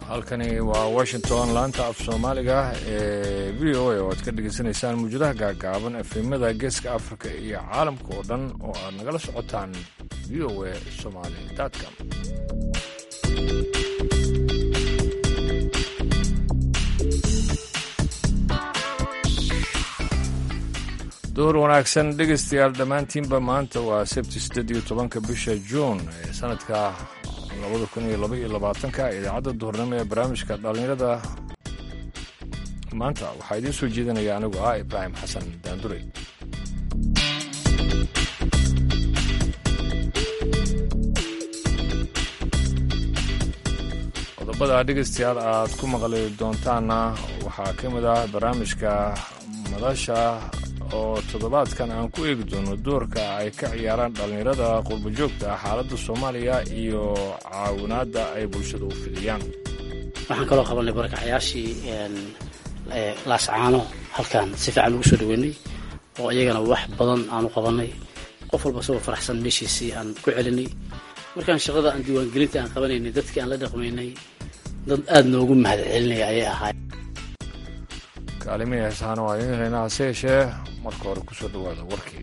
halkani waa washington laanta af soomaaliga ee v o a oo aad ka dhegaysanaysaan muwjadaha gaagaaban efemada geeska afrika iyo caalamka oo dhan oo aad nagala socotaan v o a somali com door wanaagsan dhegaystayaal dhammaantiinba maanta waa sabti siddeed iyo tobanka bisha juun ee sanadka labada kun iyo laba iyo labaatanka idaacadda duhurnimo ee barnaamijka dhallinyarada maanta waxaa idiin soo jeedinaya anigu ah ibraahim xasan daandurey qodobada dhegaystayaal aad ku maqli doontaanna waxaa ka mid ah barnaamijka madasha oo toddobaadkan aan ku eegi doono doorka ay ka ciyaaraan dhallinyarada qurbajoogta xaaladda soomaaliya iyo caawinaadda ay bulshada u fidiyaan waxaan kaloo qabanay barakacayaashii laascaano halkaan si fiican ugu soo dhaweynay oo iyagana wax badan aanu qabanay qof walba isagoo faraxsan meeshiisii aan ku celinay markaan shaqada aan diiwaangelinta aan qabanaynay dadkii aan la dhaqmaynay dad aada noogu mahad celinaya ayay ahaay kaalimihii heesahaana waa idiin haynaa hase yeeshee marka hore ku soo dhowaada warkii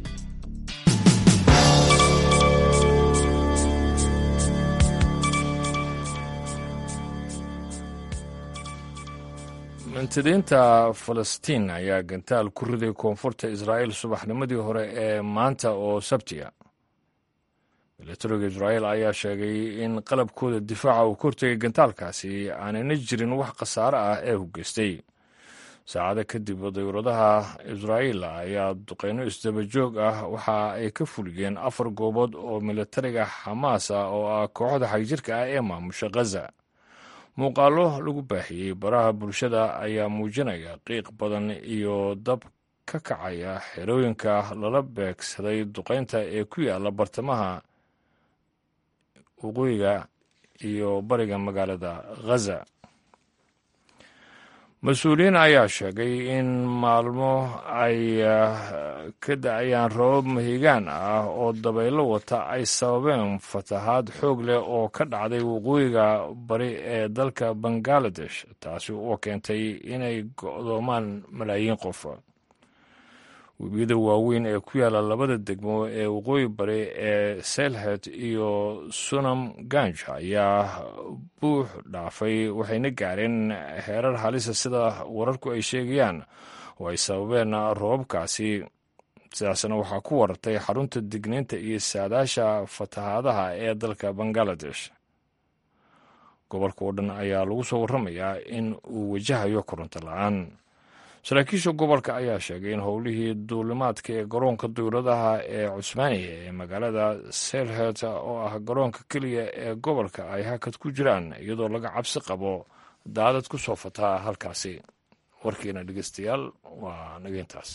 mintidiinta falastiin ayaa gantaal ku riday koonfurta israa'iil subaxnimadii hore ee maanta oo sabtiya milatariga israa'iil ayaa sheegay in qalabkooda difaaca uu ka hortegay gantaalkaasi aanayna jirin wax khasaare ah ee hugeystay saacado kadib dayuuradaha israa'iil ayaa duqeyno isdabajoog ah waxa ay ka fuliyeen afar goobood oo milatariga xamaas ah oo ah kooxda xagjirka ah ee maamusha khaza muuqaallo lagu baahiyey baraha bulshada ayaa muujinaya qiiq badan iyo dab ka kacaya xerooyinka lala beegsaday duqeynta ee ku yaala bartamaha waqooyiga iyo bariga magaalada khaza mas-uuliyiin ayaa sheegay in maalmo ay ka da-ayaan robab mahigaan ah oo dabaylo wata ay sababeen fatahaad xoog leh oo ka dhacday waqooyiga bari ee dalka bangaladesh taasi oo keentay inay go'doomaan malaayiin qof webiyada waaweyn ee ku yaala labada degmo ee waqooyi bari ee selhet iyo sunam ganj ayaa buux dhaafay waxayna gaareen heerar halisa sida wararku ay sheegayaan oo ay sababeen roobabkaasi sidaasna waxaa ku warartay xarunta digniinta iyo saadaasha fatahaadaha ee dalka bangaladesh gobolka oo dhan ayaa lagu soo warramayaa in uu wajahayo koronto la-aan saraakiisha gobolka ayaa sheegay in howlihii duulimaadka ee garoonka dawladaha ee cusmaaniya ee magaalada selhet oo ah garoonka keliya ee gobolka ay hakad ku jiraan iyadoo laga cabsi qabo daadad ku soo fataa halkaasi warkiina dhegeystayaal waa nageyntaas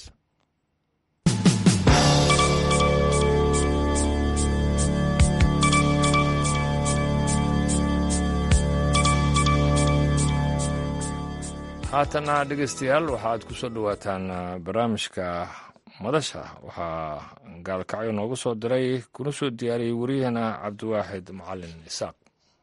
haatana dhegeystayaal waxaaad ku soo dhowaataan barnaamijka madasha waxaa gaalkacyo noogu soo diray kuna soo diyaariyey wariyahana cabdiwaaxid macalin isaaq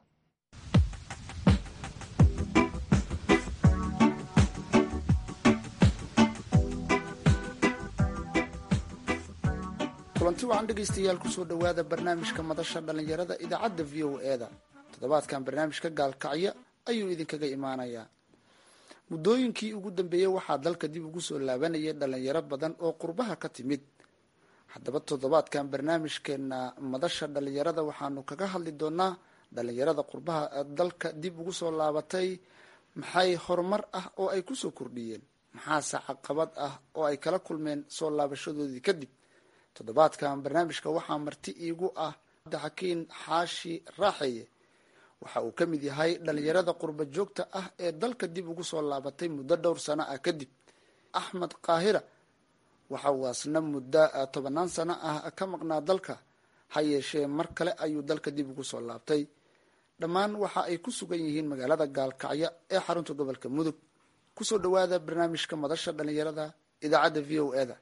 kulanti wacan dhegaystayaal kusoo dhowaada barnaamijka madasha dhallinyarada idaacadda v o e da toddobaadkan barnaamijka gaalkacyo ayuu idinkaga imaanayaa muddooyinkii ugu dambeeyey waxaa dalka dib ugu soo laabanayay dhalinyaro badan oo qurbaha ka timid haddaba toddobaadkan barnaamijkeena madasha dhalinyarada waxaanu kaga hadli doonaa dhalinyarada qurbaha dalka dib ugu soo laabatay maxay horumar ah oo ay kusoo kordhiyeen maxaase caqabad ah oo ay kala kulmeen soo laabashadoodii kadib toddobaadkan barnaamijka waxaa marti iigu ah cabdixakiin xaashi raaxeye waxa uu ka mid yahay dhalinyarada qurba joogta ah ee dalka dib ugu soo laabatay muddo dhowr sano ah kadib axmed kaahira waxa uu asna muddo tobanaan sano ah ka maqnaa dalka ha yeeshee mar kale ayuu dalka dib ugu soo laabtay dhammaan waxa ay ku sugan yihiin magaalada gaalkacyo ee xarunta gobolka mudug kusoo dhawaada barnaamijka madasha dhalinyarada idaacadda v o e da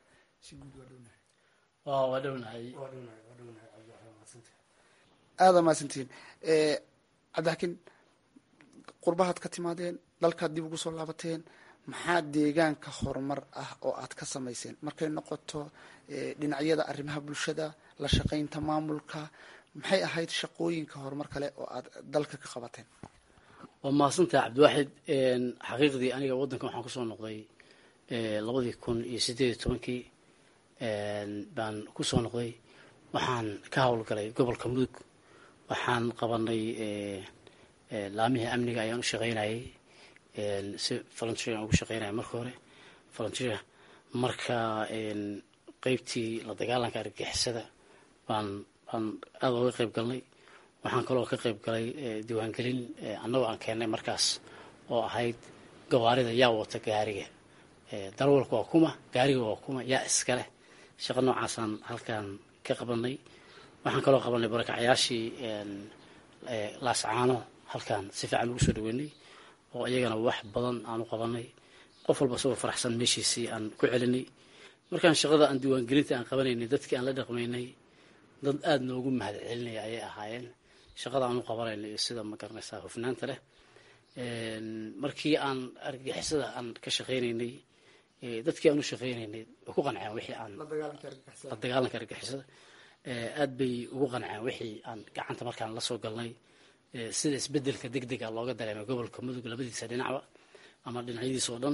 aada mahadsantihiin cabdixakiin qurbahaad ka timaadeen dalkaad dib ugu soo laabateen maxaa deegaanka horumar ah oo aad ka samayseen markay noqoto dhinacyada arrimaha bulshada la shaqaynta maamulka maxay ahayd shaqooyinka horumar kale oo aad dalka ka qabateen waa mahadsantaha cabdiwaaxid xaqiiqdii aniga waddankan waxaan kusoo noqday labadii kun iyo sideed iyo tobankii baan kusoo noqday waxaan ka howlgalay gobolka mudug waxaan qabanay laamihii amniga ayaan u shaqaynayay si volunteer aan ugu shaqaynaya marka hore volunteer marka qeybtii la dagaalanka argagixisada baan baan aada oga qeyb galnay waxaan kaloo ka qeyb galay diiwaangelin annagoo aan keennay markaas oo ahayd gawaarida yaa wata gaariga darawalka waa kuma gaariga waa kuma yaa iskaleh shaqo noocaasaan halkaan ka qabanay waxaan kaloo qabanay barakacyaashii laascaano halkaan si fiican ugu soo dhaweynay oo iyagana wax badan aanu qabanay qof walba isagoo faraxsan meeshiisii aan ku celinay markaan shaqada aan diiwaangelinta aan qabanaynay dadkii aan la dhaqmaynay dad aada noogu mahad celinaya ayay ahaayeen shaqada aanu qabanaynay iyo sida ma garanaysaa hufnaanta leh markii aan argagixisada aan ka shaqaynaynay dadkii aan u shaqaynaynay way ku qanceen wixii aan la dagaalanka argagixisada aad bay ugu qanceen wixii aan gacanta markaan la soo galnay sida isbedelka deg dega looga dareemay gobolka mudug labadiisa dhinacba ama dhinacyadiisa oo dhan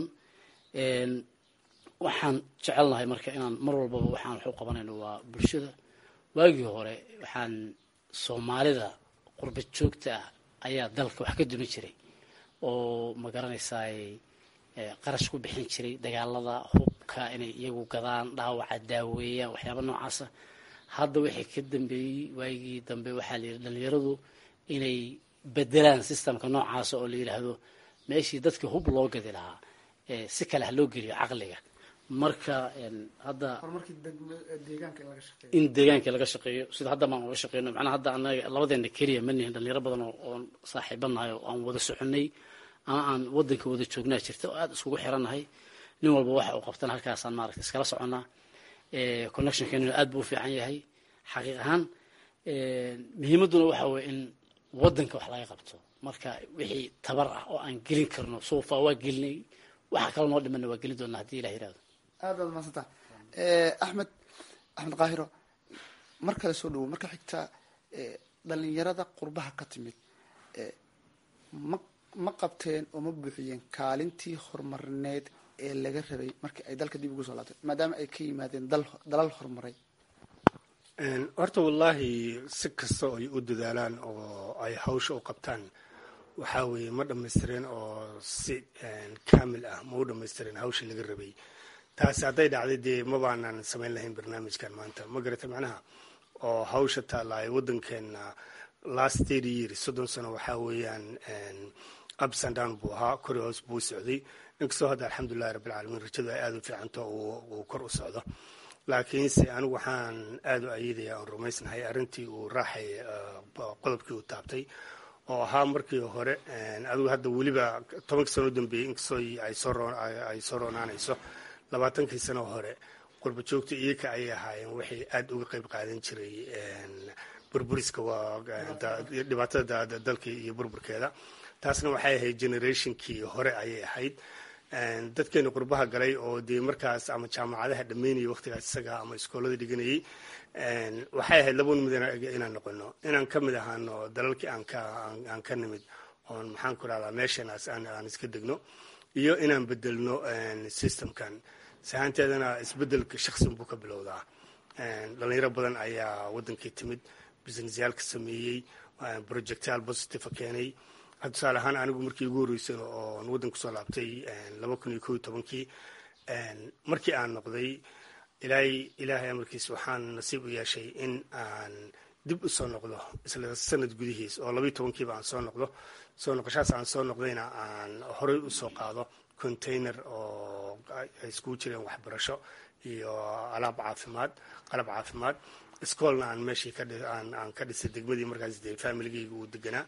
waxaan jecelnahay marka inaan mar walbaba waxaan wax u qabanayno waa bulshada waagii hore waxaan soomaalida qurba joogta ah ayaa dalka wax ka dumin jiray oo ma garanaysaay qarash ku bixin jiray dagaalada hubka inay iyagu gadaan dhaawaca daaweeyaan waxyaaba noocaasa hadda wixii ka dambeeyey waagii dambe waxaa la yidhi dhalinyaradu inay bedelaan systemka noocaasa oo la yidhaahdo meeshii dadkii hub loo gadi lahaa si kale ha loo geliyo caqliga marka hadda in deegaanka laga shaqeeyo sida hadda baan uga shaqeyno macnaha hadda anaga labadeena keliya ma nihin dhalinyaro badan oon saaxiibanahay oo aan wada soconay ama aan wadanka wada joognaa jirta oo aada iskugu xirannahay nin walba waxa uu qabtana halkaasaan maaragta iskala soconnaa connectionkeenuna aad buu u fiican yahay xaqiiq ahaan muhiimadduna waxa weye in wadanka wax laga qabto marka wixii tabar ah oo aan gelin karno sofa waa gelinay waxa kale noo dhimana waa gelin doonaa hadii ilah yirahdo aad baad mahadsanta axmed axmed kaahiro mar kale soo dhawo marka xigta dhalinyarada qurbaha ka timid ma ma qabteen oo ma buuxiyeen kaalintii horumarineed ee laga rabay markii ay dalka dib ugu soo laabteen maadaama ay ka yimaadeen dal dalal horumaray horta wallaahi si kasta oo ay u dadaalaan oo ay hawsha u qabtaan waxaa weeye ma dhammaystireen oo si kaamil ah ma u dhammaystireen hawshii laga rabay taasi hadday dhacday dee ma baanaan samayn lahayn barnaamijkan maanta ma garata macnaha oo hawsha taalaay waddankeena last thirty years soddon sano waxaa weeyaan ups and down buu ahaa kori hoos buu socday inkastoo hadda alxamdulillahi rabbilcaalamiin rajadu ay aada u fiicanto uu kor u socdo laakiinse anigu waxaan aada u ayidaya oon rumaysnahay arrintii uu raaxay qodobkii uu taabtay oo ahaa markii hore adigu hadda weliba tobankii sano u dambeeyey inkastoo ay soo roonaanayso labaatankii sano hore qurba joogta iyaka ayay ahaayeen waxay aada uga qeyb qaadan jiray burburiska dhibaatada dalka iyo burburkeeda taasna waxay ahayd generationkii hore ayay ahayd dadkeena qurbaha galay oo dee markaas ama jaamacadaha dhammeynayay waqtigaas isaga ama iskoolada dhiganayay waxay ahayd laba nimid inaan noqono inaan ka mid ahaano dalalkii aan ka nimid oon maxaan ku rahdaa meeshanaas aan iska degno iyo inaan bedelno systemkan sahaanteedana isbedelka shaqsin buu ka bilowdaa dhalinyaro badan ayaa wadankii timid businessyaalka sameeyey projectaal positive keenay tusaale ahaan anigu markii ugu horreysay oon waddanka kusoo laabtay laba kun iyo ko iyo tobankii markii aan noqday ilaahay ilaahay amarkiis waxaan nasiib u yeeshay in aan dib u soo noqdo isla sanad gudihiis oo labaiyo tobankiiba aan soo noqdo soo noqoshaas aan soo noqdayna aan horey usoo qaado container oo ay iskugu jireen waxbarasho iyo alaab caafimaad qalab caafimaad iskoolna aan meeshii aan ka dhisay degmadii markaas dee familigeyga uu deganaa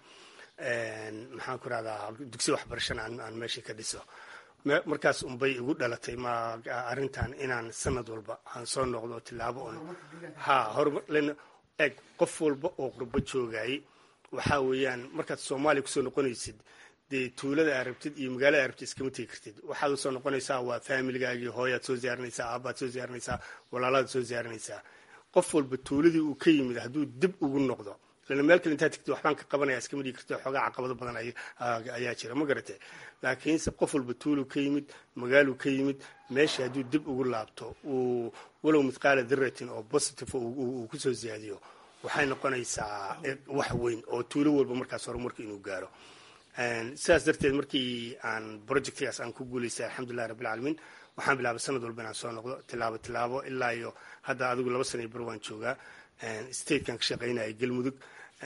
maxaan ku rahdaa dugsi waxbarashana aan meeshii ka dhiso markaas unbay igu dhalatay ma arrintan inaan sanad walba aan soo noqdo tilaabo un ha horumar eg qof walba oo qurbo joogayay waxaa weeyaan markaad soomaaliya kusoo noqonaysid dee tuulada aa rabtid iyo magaalada aa rabtid iskama tegi kartid waxaad usoo noqonaysaa waa faamiligaagii hooyaad soo ziyaarinaysaa aabaad soo ziyaarinaysaa walaalaad soo ziyaarinaysaa qof walba tuuladii uu ka yimid hadduu dib ugu noqdo lana meel kale intaad tigtid waxbaan ka qabanaya iskama dhigi karti xoogaa caqabado badan ayaa jira ma garate laakiinse qof walba tuuluu ka yimid magaaluu ka yimid meesha hadduu dib ugu laabto uu walow mithqaala diratin oo positive uu kusoo ziyaadiyo waxay noqonaysaa wax weyn oo tuulo walba markaas horumarka inuu gaaro sidaas darteed markii aan projectgaas aan ku guulaystay alxamdulillahi rabbilcaalamiin waxaan bilaabay sanad walba inaan soo noqdo tilaabo tilaabo ilaa iyo hadda adigu laba sana iyo bar waan joogaa statekan ka shaqaynaya galmudug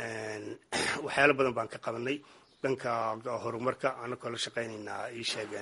waxyaalo badan baan ka qabanay dhanka horumarka anakoo la shaqaynaynaa ii sheegeen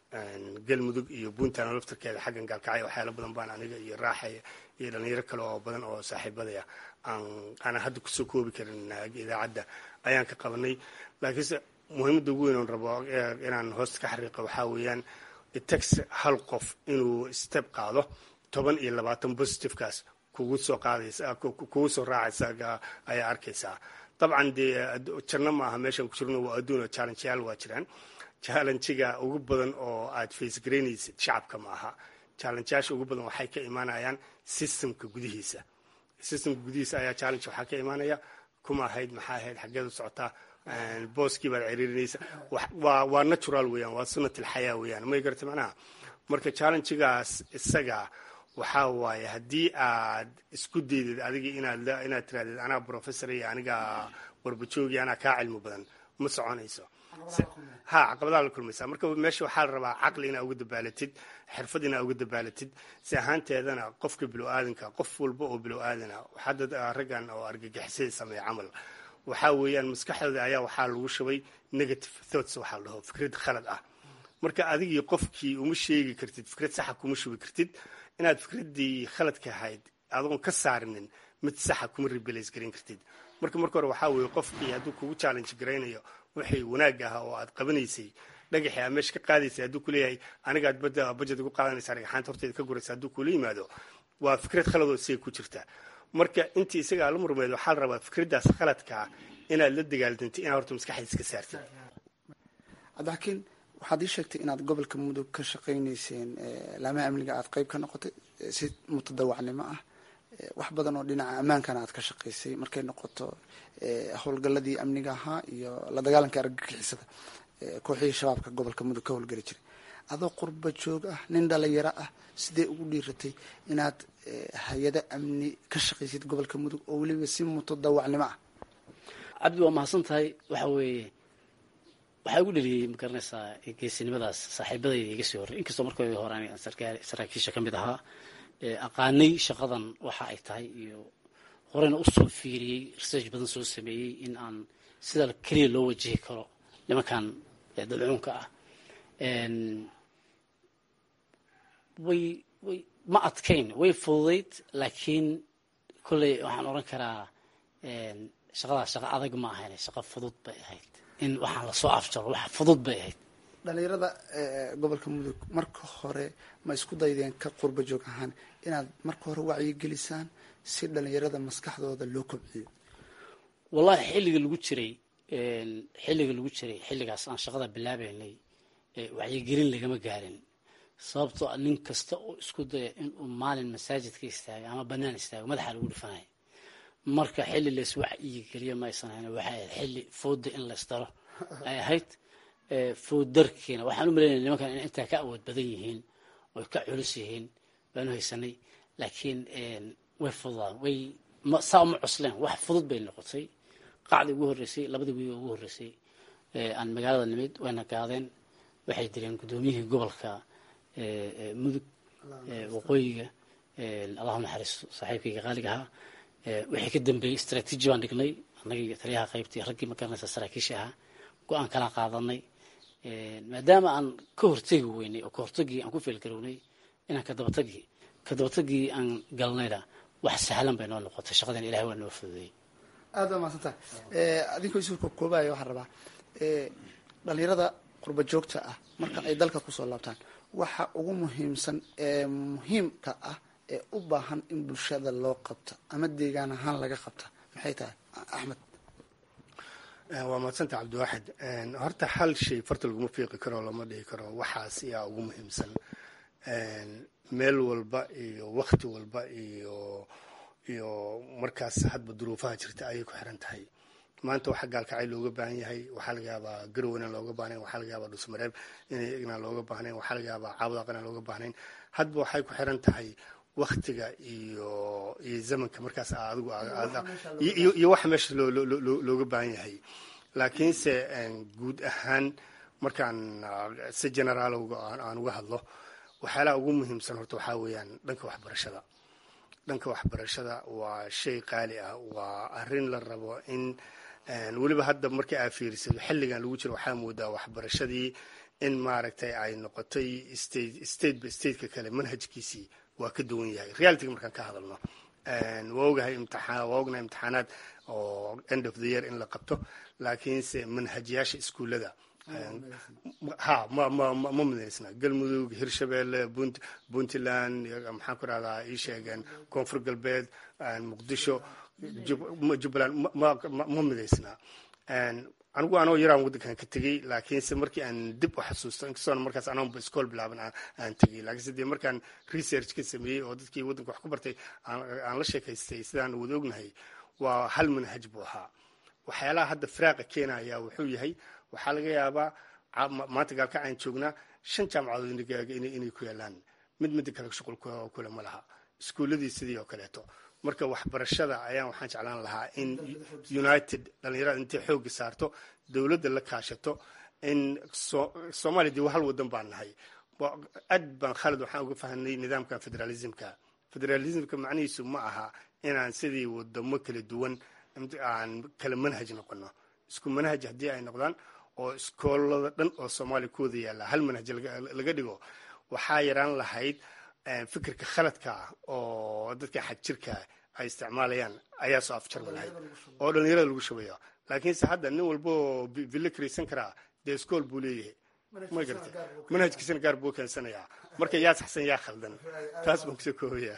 galmudug iyo puntland laftarkeeda xaggan gaalkacyo waxyaalo badan baan aniga iyo raaxaya iyo dhalinyaro kale oo badan oo saaxiibadaya aanan hadda kusoo koobi karin idaacadda ayaan ka qabanay laakiinse muhiimadda ugu weyn oon rabo inaan hoosta ka xariiqo waxaa weeyaan itax hal qof inuu step qaado toban iyo labaatan positivekaas kugu soo qaadaysa kugu soo raacaysa ayaa arkaysaa dabcan dee jarno ma aha meeshaan ku jirno waa adduun oo challengeyaal waa jiraan challengiga ugu badan oo aad face garaynaysid shacabka ma aha challengeyaasha ugu badan waxay ka imaanayaan systemka gudihiisa systemka gudihiisa ayaa challenge waxaa ka imaanaya kuma ahayd maxaa ahayd xaggeed u socotaa booskii baad ciriirinaysa waa waa natural weeyaan waa sunnat alxayaa weeyaan may garata macnaha marka challengegaas isaga waxaa waaye haddii aad isku daydid adiga inaad inaad tirahdid anaa professor iyo aniga warbajoogi anaa kaa cilmi badan ma soconayso ha caqabadaa la kulmaysaa marka meesha waxaa la rabaa caqli inaa uga dabaalatid xirfad inaa uga dabaalatid si ahaanteedana qofka bilo-aadanka qof walba oo bilo-aadana waxaa raggan oo argagixisada sameeya camal waxaa weeyaan maskaxdooda ayaa waxaa lagu shubay negative thoughts waxaa la dhaho fikrad khalad ah marka adigii qofkii uma sheegi kartid fikrad saxa kuma shubi kartid inaad fikraddii khaladka ahayd adoon ka saarinin mid saxa kuma rebelays garan kartid marka marka hore waxaa weeye qofkii hadduu kugu challenge garaynayo wixii wanaag ahaa oo aad qabanaysay dhagaxii aad meesha ka qaadaysay hadduu kuleeyahay anigaad bada budget ugu qaadanaysa dhagaxaanta horteeda ka guraysa hadduu kula yimaado waa fikrad khaladoo isaga ku jirta marka intii isagaa la murmeed waxaa la rabaa fikraddaas khaladkaa inaad la dagaalantay inaad horta maskaxda iska saartid cabdixakiin waxaad ii sheegtay inaad gobolka mudug ka shaqaynayseen laamaha amniga aad qeyb ka noqotay si mutadawacnimo ah wax badan oo dhinaca ammaankana aad ka shaqaysay markay noqoto howlgaladii amniga ahaa iyo la dagaalanka argagixisada kooxihii shabaabka gobolka mudug ka howlgeli jiray adoo qurba joog ah nin dhalinyaro ah sidee ugu dhiiratay inaad hay-ado amni ka shaqaysid gobolka mudug oo weliba si mutadawacnimo ah cabdi waa mahadsan tahay waxa weeye waxaa igu dheliyey ma garanaysaa geesinimadaas saaxiibadayda iga sii horrey inkastoo markii hore an saraakiisha ka mid ahaa aqaanay shaqadan waxa ay tahay iyo horeyna usoo fiiriyey research badan soo sameeyey in aan sida keliya loo wajihi karo nimankan dalcuunka ah way way ma adkayn way fududayd laakiin kolley waxaan odhan karaa shaqadaas shaqo adag ma ahayn shaqo fudud bay ahayd in waxaan lasoo afjaro wax fudud bay ahayd dhalinyarada gobolka mudug marka hore ma isku daydeen ka qurba joog ahaan inaad marka hore wacyigelisaan si dhalinyarada maskaxdooda loo kobciyo wallahi xilliga lagu jiray xilliga lagu jiray xilligaas aan shaqada bilaabeynay wacyigelin lagama gaarin sababtoo a nin kasta oo isku daya inuu maalin masaajidka istaago ama banaan istaago madaxa lagu dhifanayo marka xilli lays wacyigeliyo ma aysan ahayn waxay ahayd xilli fooda in laysdaro ay ahayd foodarkiina waxaan u malaynaya nimankan in intaa ka awood badan yihiin oy ka culus yihiin baanu haysanay laakiin way fududaan way saa uma cusleen wax fudud bay noqotay qacdii ugu horreysay labadii wiiga ugu horreysay aan magaalada nimid wayna gaadeen waxay direen guddoomiyihii gobolka mudug waqooyiga allahu naxariisto saaxiibkayga qaaliga ahaa wixii ka dambeeyey istraatiiji baan dhignay annagii taliyaha qaybtii raggii ma garanaysa saraakiisha ahaa go-aan kala qaadanay maadaama aan ka hortegi weynay oo ka hortagii aan ku feelgarownay inaan kadabatagii kadabatagii aan galnayna wax sahlan bay noo noqotay shaqadan ilahay waa noo fududeeyey aad baa mahadsantaha adinkoo isuurka koobaya waxaan rabaa dhalinyarada qurba joogta ah marka ay dalka kusoo laabtaan waxa ugu muhiimsan ee muhiimka ah ee u baahan in bulshada loo qabta ama deegaan ahaan laga qabta maxay tahay axmed waa mahadsanta cabdiwaaxid horta hal shay farta laguma fiiqi karo lama dhihi karo waxaas yaa ugu muhiimsan meel walba iyo wakti walba iyo iyo markaas hadba duruufaha jirta ayay ku xiran tahay maanta waxa gaalkacay looga baahan yahay waxaa laga yaabaa garow inaan looga baahnayn waxaa laga yaabaa dhusmareeb inaan looga baahnayn waxaa laga yaabaa caawdaq inaan looga baahnayn hadba waxay ku xiran tahay waktiga iyo iyo zamanka markaas adigu iyo waxa meesha looga baahan yahay laakiinse guud ahaan markaan si generaal aan uga hadlo waxyaalaha ugu muhiimsan horta waxaa weeyaan dhanka waxbarashada dhanka waxbarashada waa shay qaali ah waa arrin la rabo in weliba hadda markii aa fiirisado xilligan lagu jiro waxaa moodaa waxbarashadii in maaragtay ay noqotay state by stateka kale manhajkiisii waa ka duwan yahay realityga markaan ka hadalno waa ogahay imtixaan waa ognahay imtixaanaad oo end of the year in la qabto laakiinse manhajyaasha iskuullada ha ma ma ma midaysna galmudug hirshabeelle punt puntland maxaan ku rahdaa ii sheegeen koonfur galbeed muqdisho jubbaland ma midaysna anigu anoo yaraan waddankan ka tegey laakiinse markii aan dib u xasuusto inkastoona markaas anoonba iskool bilaaban aan tegey laakiinse dee markaan research ka sameeyey oo dadkii waddanka wax ku bartay aan la sheekaystay sidaan wada ognahay waa hal manhaj buu ahaa waxyaalaha hadda firaaqa keenaya wuxuu yahay waxaa laga yaabaa maanta gaalkacaan joognaa shan jaamacadood inay ku yaalaan mid midda kale shuqul kule ma laha iskuuladii sidii oo kaleeto marka waxbarashada ayaan waxaan jeclaan lahaa in united dhalinyarada intay xooga saarto dowladda la kaashato in soomaaliya dee hal wadan baan nahay aad baan khalad waxaan uga fahanay nidaamka federalismka federalismka macnihiisu ma aha inaan sidii wadamo kala duwan aan kala manhaj noqono isku manhaj haddii ay noqdaan oo iskoolada dhan oo soomaaliya ku wada yaalla hal manhaj laga dhigo waxaa yaraan lahayd fikirka khaladka ah oo dadka xagjirka ay isticmaalayaan ayaa soo afjarmi lahayd oo dhalinyarada lagu shubaya laakiinse hadda nin walba oo villo karaysan karaa dee iskool buu leeyahay ma garata manhajkiisana gaar buu keensanayaa marka yaa saxsan yaa khaldan taas baan kusoo koobaya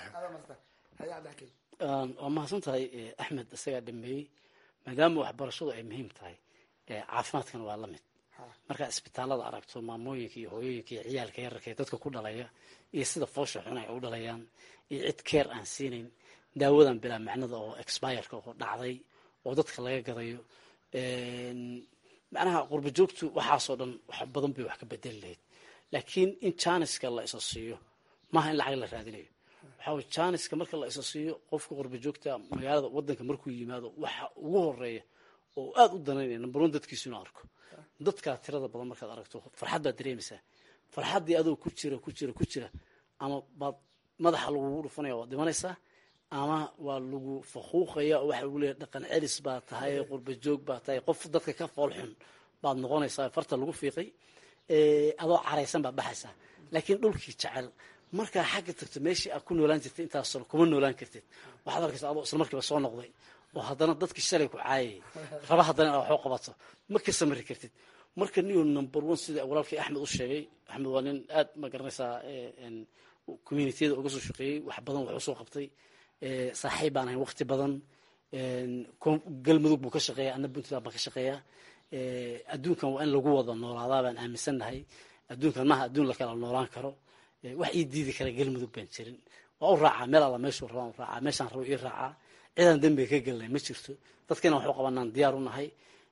waa mahadsan tahay axmed isagaa dhameeyey maadaama waxbarashadu ay muhiim tahay caafimaadkana waa la mid markaa isbitaalada aragto maamooyinka iyo hooyooyinka iyo ciyaalka yararka ee dadka ku dhalaya iyo sida foosha xun ay u dhalayaan iyo cid keer aan siinayn daawadan bilaa macnada oo expireka oo dhacday oo dadka laga gadayo macnaha qurba joogtu waxaasoo dhan wax badan bay wax ka bedeli lahayd laakiin in janiska la isa siiyo maaha in lacag la raadinayo waxaa way janiska marka la isa siiyo qofka qurba joogta magaalada wadanka markuu yimaado waxa ugu horeeya oo aada u danaynaya number one dadkiisu inuu arko dadkaa tirada badan markaad aragto farxad baad dareemaysaa farxaddii adoo ku jira ku jira ku jira ama baad madaxa lagugu dhufanaya waad dhimanaysaa ama waa lagu faquuqaya oo waxa lagu leeyahy dhaqan celis baa tahay qurba joog baa tahay qof dadka ka fool xun baad noqonaysaa farta lagu fiiqay adoo caraysan baad baxaysaa laakiin dhulkii jecel markaa xagga tagto meeshii aad ku noolaan jirtay intaas sano kuma noolaan kartid waxaad arkaysaa adoo isla markiiba soo noqday oo haddana dadkii shalay ku caayayay raba haddana inaad waxu qabato ma ka samari kartid marka niyo number one sida walaalkii axmed u sheegay axmed waa nin aad ma garanaysaa communitiyada uga soo shaqeeyey wax badan wax usoo qabtay saaxiib baan ahayn waqti badan galmudug buu ka shaqeeya ana puntland baan ka shaqeeyaa adduunkan waa in lagu wada noolaadaa baan aaminsannahay adduunkan maaha adduun la kala noolaan karo wax ii diidi kara galmudug baan jirin waa u raacaa meel alla meeshuu rabaan u raacaa meeshaan rabo ii raacaa cidaan dembiga ka gelnay ma jirto dadkana waxu qabanaan diyaar u nahay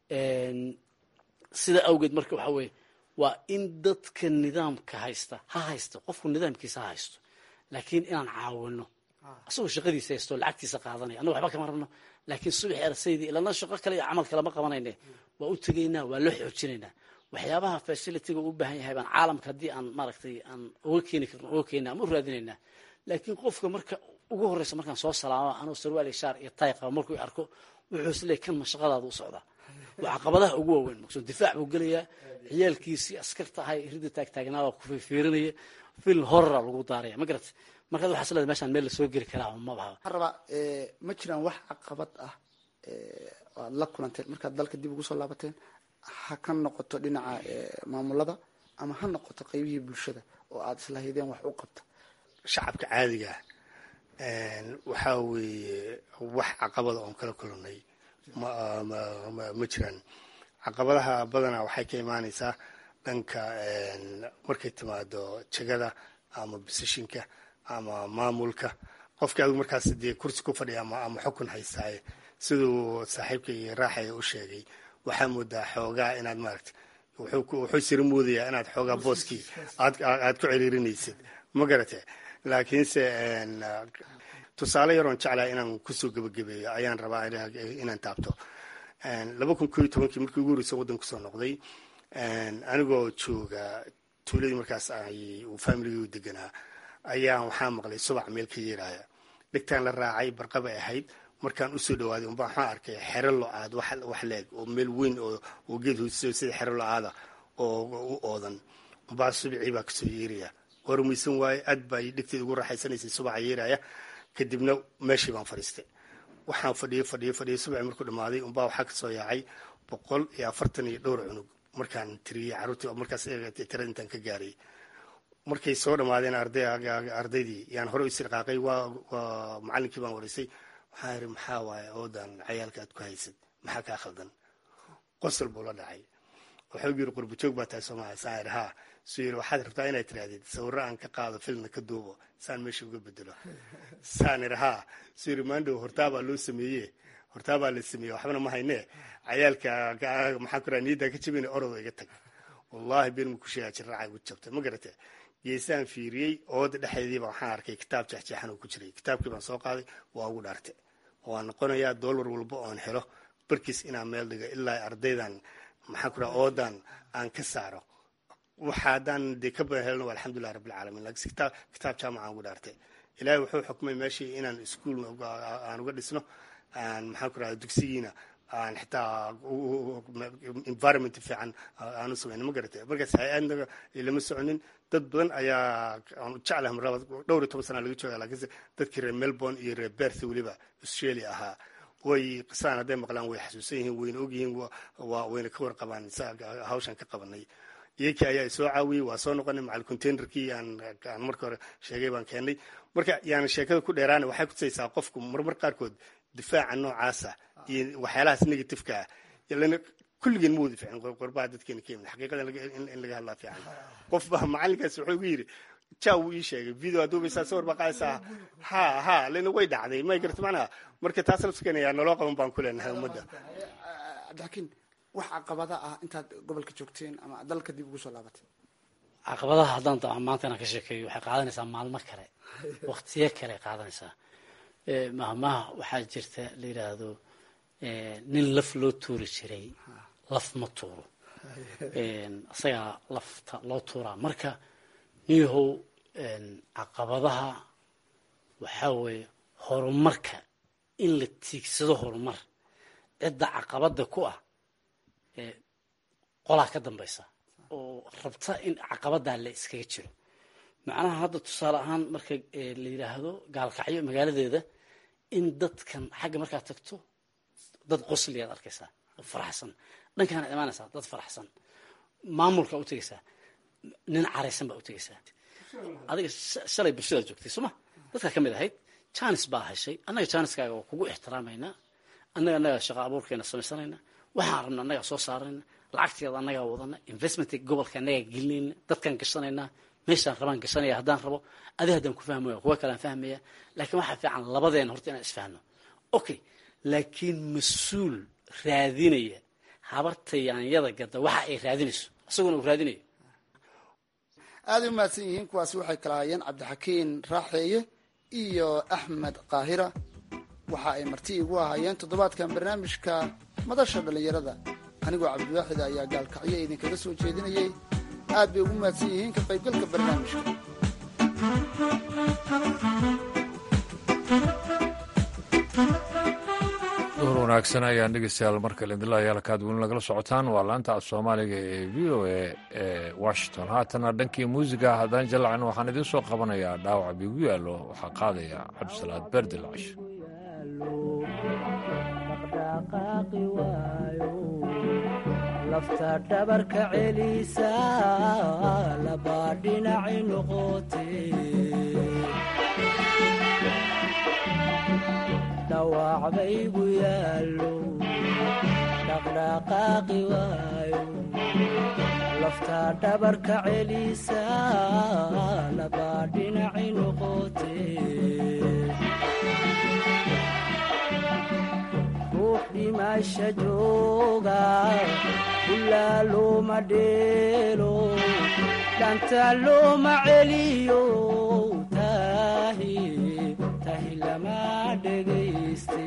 sida awgeed marka waxaa weeye waa in dadka nidaamka haysta ha haysto qofku nidaamkiisa ha haysto laakiin inaan caawino asagoo shaqadiisa haysto lacagtiisa qaadanaya annaga waxba kama rabno laakiin subaxi arsaydii ilana shaqo kale iyo camal kalema qabanayne waa u tegaynaa waa loo xoojinaynaa waxyaabaha facilitiga u baahan yahay baan caalamka haddii aan maaragtay aan uga keeni karno uga keenna ama u raadinaynaa laakiin qofka marka ugu horreysa markaan soo salaamo anuu sarwaal iyo shaar iyo tay qaba markuu arko wuxuu isleeyay kan ma shaqadaada u socdaa waa caqabadaha ugu waaweyn maqsuud difaac buu gelayaa ciyaalkiisii askarta ahay ridda taagtaagnaaba ku fiirinaya fil horora lagu daaraya ma garat markaad waxaa isleedahay meeshaan meel lasoo geli karaa ma baha waxaan rabaa ma jiraan wax caqabad ah aad la kulanteen markaad dalka dib ugu soo laabateen ha ka noqoto dhinaca maamulada ama ha noqoto qeybihii bulshada oo aada islahaydeen wax u qabta shacabka caadiga waxaa weeye wax caqabada oon kala kulannay ma jiraan caqabadaha badanaa waxay ka imaanaysaa dhanka markay timaado jegada ama bisishinka ama maamulka qofka adigu markaas dee kursi ku fadhiya ama xukun haystaaye siduu saaxiibkay raaxaya u sheegay waxaa moodaa xoogaa inaad maaragta wuxuu sira moodayaa inaad xoogaa booskii aad ku ciriirinaysid ma garate laakiinse tusaale yaroon jeclaa inaan kusoo gebagabeeyo ayaan rabaa inaan taabto laba kun koo iyo tobankii markii ugu horreysa waddan kusoo noqday anigoo jooga tuuladii markaas uu familigii deganaa ayaa waxaa maqlay subac meel ka yeeraya dhegtaan la raacay barqabay ahayd markaan usoo dhawaaday unbaa waxaan arkay xero lo-aad wax leeg oo meel weyn oo geed hoosiso sida xero lo-aada oo u oodan umbaa subicii baa kasoo yeeraya waa rumaysan waaye aad baa dhegteeda ugu raaxaysanaysay subaca yeeraya kadibna meeshii baan fadhiistay waxaan fadhiyay fadhiyay fadhiyay subaci markuu dhamaaday unbaa waxaa kasoo yaacay boqol iyo afartan iyo dhowr cunug markaan tiriyey carruurtii markaas tirada intaan ka gaaray markay soo dhammaadeen ardaydii yaan hore isii dhaqaaqay waa macallinkii baan wareysay waxaan yidhi maxaa waaye oodan cayaalka aad ku haysad maxaa kaa khaldan qosol buu la dhacay wuxuu yiri qurbajoog baa tahay soomaaliya saan yidhi haa suu yidhi waxaad rabtaa inaad tirahdid sawirro aan ka qaado filmna ka duubo saan meesha uga bedelo saan yidhi haa suu yidhi maandhow hortaabaa loo sameeye hortaabaa la sameeye waxbana ma haynee cayaalka maxaa ku raha niyaddaa ka jabina orodo iga tag wallahi been ma ku sheegaa jirraaca igu jabtay ma garate geesaan fiiriyey ooda dhexeediiba waxaan arkay kitaab jeexjeexan oo ku jiray kitaabkii baan soo qaaday waa ugu dhaartay waan noqonayaa doolar walba oon helo barkiis inaan meel dhigo ilaa ardaydan maxaa ku raha oodan aan ka saaro waxa haddaan dee ka badan helno waa alxamdulilah rabbilcaalamiin laakiin kitaab kitaab jaamaca ugu dhaartay ilaahay wuxuu xukmay meeshii inaan iskuol aan uga dhisno aan maxaa ku raha dugsigiina aan xitaa environment fiican aanu samayna ma garatay markaas hay-adnaga lama soconin dad badan ayaa aan jeclahay marlaba dhowr iyo toban sana laga jooga laakiinse dadkii reer melbourne iyo reer berth weliba australia ahaa way qisaan hadday maqlaan way xasuusan yihiin wayna ogyihiin waa wayna ka warqabaan hawshan ka qabanay iyakii ayaa soo caawiyey waa soo noqonay macal containerkii aan marka hore sheegay baan keenay marka yaan sheekada ku dheeraana waxay kutusaysaa qofku marmar qaarkood difaaca noocaasa iyo waxyaalahaas negativeka ah lana kulligeen ma wada fiicin qorbaha dadkeena ka yimid xaqiiqada in laga hadlaa fiican qof baa macalinkaas wuxuu igu yidhi ja wuu ii sheegay video aduubaysaa sawir baa qaadaysaa ha ha lana way dhacday may garta macnaha marka taas lafskanaya naloo qaban baan ku leenahay ummadda cabdixakiin wax caqabada ah intaad gobolka joogteen ama dalka dib ugu soo laabatay caqabadaha haddaan dao maanta inaan ka sheekeeyo waxay qaadanaysaa maalmo kale waktiyo kale qaadanaysaa mahmaha waxaa jirta la yidhaahdo nin laf loo tuuri jiray laf ma tuuro isagaa lafta loo tuuraa marka niyahow caqabadaha waxaa weeye horumarka in la tiigsado horumar cidda caqabada ku ah qolaa ka dambaysa oo rabta in caqabadaa la iskaga jiro macnaha hadda tusaale ahaan marka la yidhaahdo gaalkacyo magaaladeeda in dadkan xagga markaad tagto dad qosliyaad arkaysaa oo faraxsan dhankaana imaanaysaa dad faraxsan maamulkaa u tegaysaa nin caraysan baa u tegaysaa adiga shalay bulshadaad joogtay sooma dadkaa ka mid ahayd janis baa heshay annaga janiskaaga waa kugu ixtiraamaynaa annaga annaga shaqa abuurkeena samaysanayna waxaan rabna annagaa soo saarayna lacagteeda annagaa wadana investmentka gobolka annagaa gelinayna dadkaan gashanaynaa meeshaan rabaan gashanaya haddaan rabo adi haddaan ku fahmaya kuwa kalean fahmaya laakiin waxaa fiican labadeena horta inaan isfahno okay laakiin mas-uul raadinaya habarta yaanyada gada waxa ay raadinayso isaguna uu raadinayo aaday u mahadsan yihiin kuwaasi waxay kala hayeen cabdixakiin raaxeeye iyo axmed kaahira waxa ay marti igu ahaayeen toddobaadkan barnaamijka madasha dhallinyarada anigoo cabdiwaaxid ayaa gaalkacyo idinkaga soo jeedinayay aad bay ugu mahadsan yihiin ka qaybgalka barnaamijka duhur wanaagsan ayaan dhegeystayaal markale idinlayaal kaad weli nagala socotaan waa laanta af soomaaliga ee v o a ee washington haatana dhankii muusiga haddaan jallacin waxaan idiin soo qabanayaa dhaawac biigu yaallo waxaa qaadaya cabdisalaad beerdilcash lafta dhabarka celisa labaa dhinaci noqote dhawac baygu yaallo dhaqdhaqaaqi waayo laftaa dhabarka celisa labaa dhinaci noqote ruux dhimasha jooga ilaa looma dheelo dhanta looma celiyo tahi tahi lama dhegayste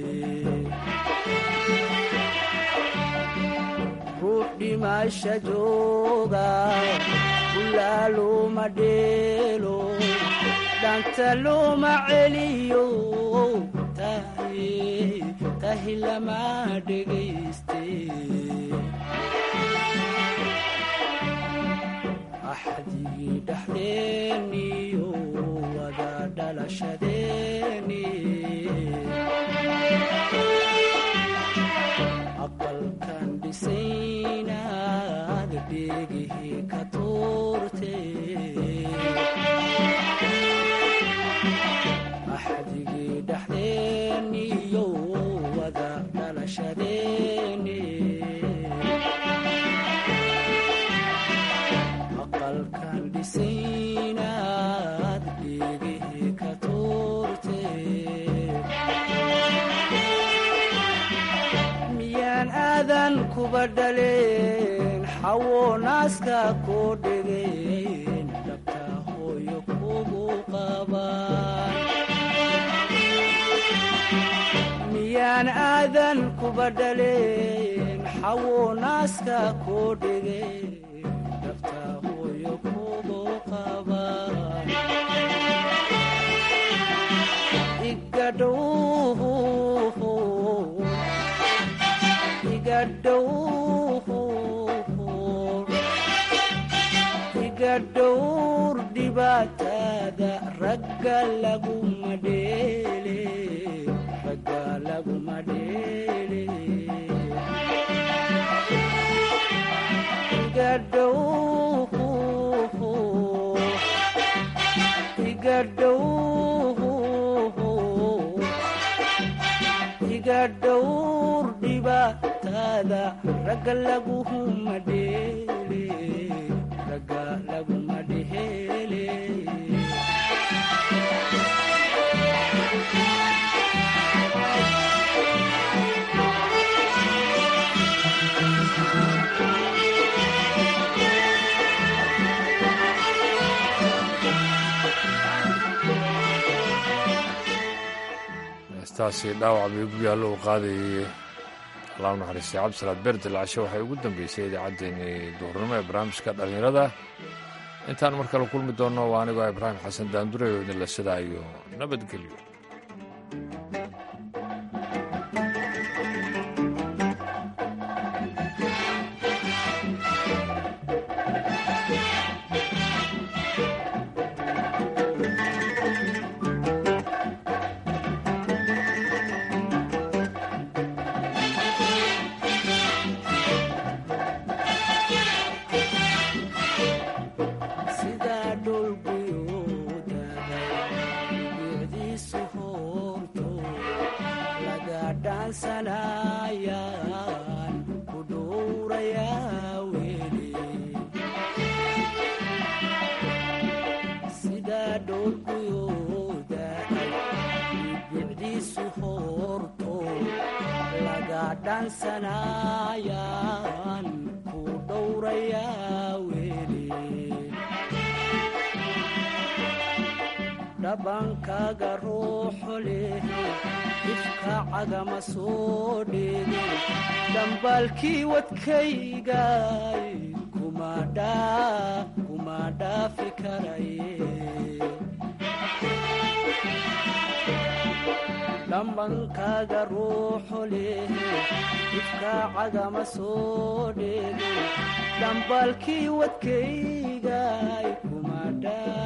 ruux dhimasha jooga ilaa looma dheelo dhanta looma celiyo tahi tahi lama dhegayste axdigii dhexdeeniyo wada dhalashadeeni aqalkan dhisaynaad dheegihii ka tuurte axdigii dhexdeeniyo wada dhalashadeeni aqalkan dhisaynaad dheegihii ka tuurte miyaan aadan kuba dhaleen xawo naaska koo dhegeen dhabta hooyo kugu qabaan miyaan aadan kuba dhaleen xawo naaska koo dhegeen dhabta hooyo kugu qabaan igadhow iga dhowr dhibaatada ragga laguma dheele ragga laguma dheele iga dhow iga dhow iga dhowr dhibaatada ragga laguma dheele ragga laguma dheele heestaasi dhaawac bay ku yaallo uu qaadayay allahu naxariistay cabdisalaad berdel cashe waxay ugu dambeysay idaacaddeenii duhurnimo ee barnaamijka dhallinyarada intaan mar kale kulmi doonno waa anigoo ibraahim xasan daandure oo idinla sidaa iyo nabadgelyo sidaa dhulguyuudaday bicdiisu hoorto laga dhaansanayaan ku dhowrayaa weli sidaa dhulguyuudaday bicdiisu hoorto laga dhaansanayaan ku dhowrayaa weli dhabankaaga ruuxu leh ifka cagama soo dheege dhambaalkii wadkaygay kuma dhaafi karaye dhambankaaga ruuxu leh ifka cagama soo dheege dhambaalkii wadkaygay kuma dhaa